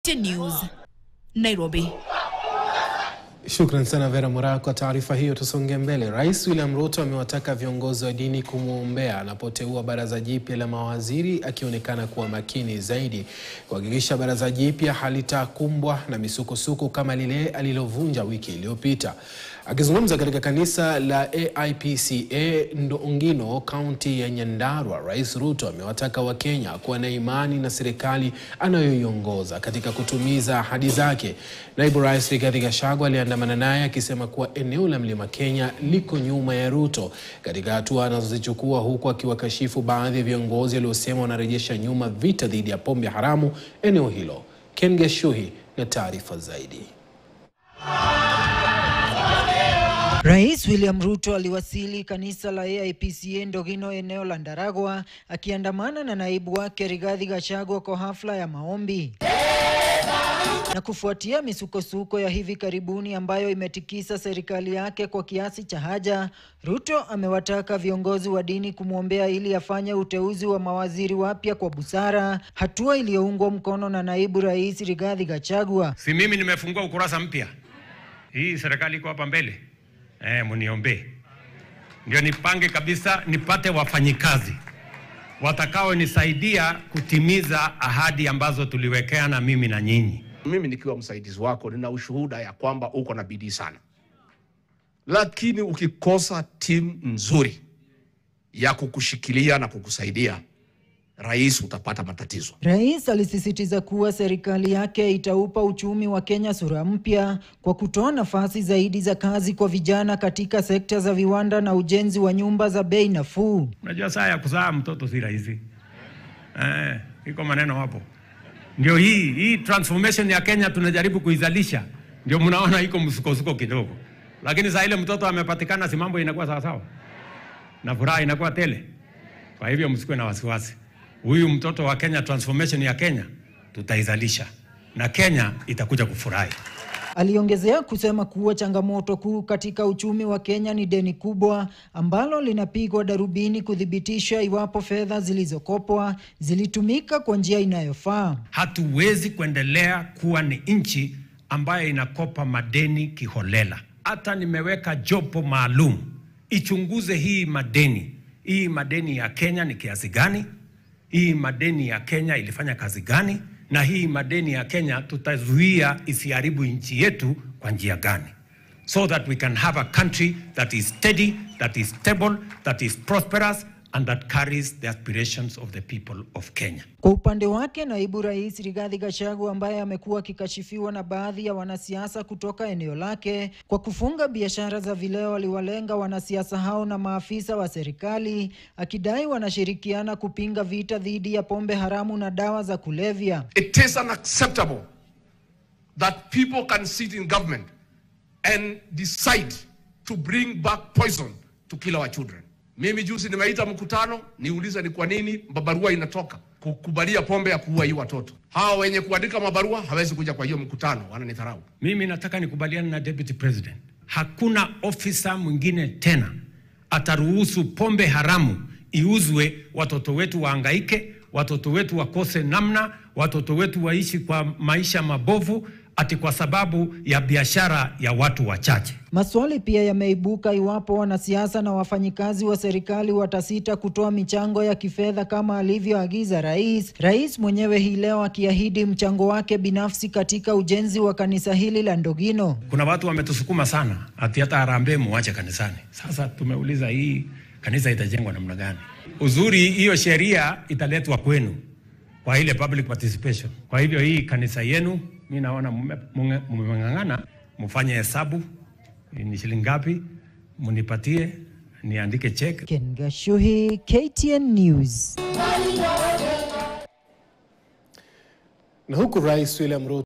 News, Nairobi. Shukran sana Vera Mora kwa taarifa hiyo. Tusonge mbele. Rais William Ruto amewataka viongozi wa dini kumwombea anapoteua baraza jipya la mawaziri, akionekana kuwa makini zaidi kuhakikisha baraza jipya halitakumbwa na misukosuko kama lile alilovunja wiki iliyopita. Akizungumza katika kanisa la AIPCA Ndongino, kaunti ya Nyandarua, Rais Ruto amewataka Wakenya kuwa na imani na serikali anayoiongoza katika kutumiza ahadi zake. Naibu Rais Rigathi Gachagua aliandamana naye akisema kuwa eneo la Mlima Kenya liko nyuma ya Ruto katika hatua anazozichukua, huku akiwakashifu baadhi ya viongozi waliosema wanarejesha nyuma vita dhidi ya pombe haramu eneo hilo. Ken Geshuhi na taarifa zaidi. Rais William Ruto aliwasili kanisa la AIPCA Ndogino eneo la Ndaragwa akiandamana na naibu wake Rigathi Gachagua kwa hafla ya maombi. Na kufuatia misukosuko ya hivi karibuni ambayo imetikisa serikali yake kwa kiasi cha haja, Ruto amewataka viongozi wa dini kumwombea ili afanye uteuzi wa mawaziri wapya kwa busara, hatua iliyoungwa mkono na naibu rais Rigathi Gachagua. Si mimi nimefungua ukurasa mpya, hii serikali iko hapa mbele eh, muniombee ndio nipange kabisa, nipate wafanyikazi watakaonisaidia kutimiza ahadi ambazo tuliwekeana mimi na nyinyi. Mimi nikiwa msaidizi wako nina ushuhuda ya kwamba uko na bidii sana, lakini ukikosa timu nzuri ya kukushikilia na kukusaidia, rais, utapata matatizo. Rais alisisitiza kuwa serikali yake itaupa uchumi wa Kenya sura mpya kwa kutoa nafasi zaidi za kazi kwa vijana katika sekta za viwanda na ujenzi wa nyumba za bei nafuu. Unajua saa ya kuzaa mtoto si rahisi eh, iko maneno hapo. Ndio hii hii transformation ya Kenya tunajaribu kuizalisha, ndio mnaona iko msukosuko kidogo, lakini saa ile mtoto amepatikana, si mambo inakuwa sawasawa na furaha inakuwa tele. Kwa hivyo msikuwe na wasiwasi, huyu mtoto wa Kenya, transformation ya Kenya tutaizalisha na Kenya itakuja kufurahi. Aliongezea kusema kuwa changamoto kuu katika uchumi wa Kenya ni deni kubwa ambalo linapigwa darubini kuthibitisha iwapo fedha zilizokopwa zilitumika kwa njia inayofaa. Hatuwezi kuendelea kuwa ni nchi ambayo inakopa madeni kiholela. Hata nimeweka jopo maalum ichunguze hii madeni, hii madeni ya Kenya ni kiasi gani, hii madeni ya Kenya ilifanya kazi gani, na hii madeni ya Kenya tutazuia isiharibu nchi yetu kwa njia gani, so that we can have a country that is steady, that is stable, that is prosperous and that carries the aspirations of the people of Kenya. Kwa upande wake, naibu rais Rigathi Gachagua ambaye amekuwa akikashifiwa na baadhi ya wanasiasa kutoka eneo lake kwa kufunga biashara za vileo, aliwalenga wanasiasa hao na maafisa wa serikali akidai wanashirikiana kupinga vita dhidi ya pombe haramu na dawa za kulevya. It is unacceptable that people can sit in government and decide to bring back poison to kill our children. Mimi juzi nimeita mkutano niulize ni kwa nini mabarua inatoka kukubalia pombe ya kuua hii watoto. Hawa wenye kuandika mabarua hawezi kuja kwa hiyo mkutano, wananidharau. Mimi nataka nikubaliane na Deputy President, hakuna ofisa mwingine tena ataruhusu pombe haramu iuzwe, watoto wetu waangaike, watoto wetu wakose namna, watoto wetu waishi kwa maisha mabovu ati kwa sababu ya biashara ya watu wachache. Maswali pia yameibuka iwapo wanasiasa na wafanyikazi wa serikali watasita kutoa michango ya kifedha kama alivyoagiza rais. Rais mwenyewe hii leo akiahidi mchango wake binafsi katika ujenzi wa kanisa hili la Ndogino. Kuna watu wametusukuma sana ati hata harambee muache kanisani. Sasa tumeuliza hii kanisa itajengwa namna gani? Uzuri hiyo sheria italetwa kwenu kwa ile public participation. Kwa hivyo hii kanisa yenu, mi naona mmeng'ang'ana, mfanye hesabu ni shilingi ngapi, munipatie niandike check. Ken Gashuhi, KTN News. Na huku Rais William Ruto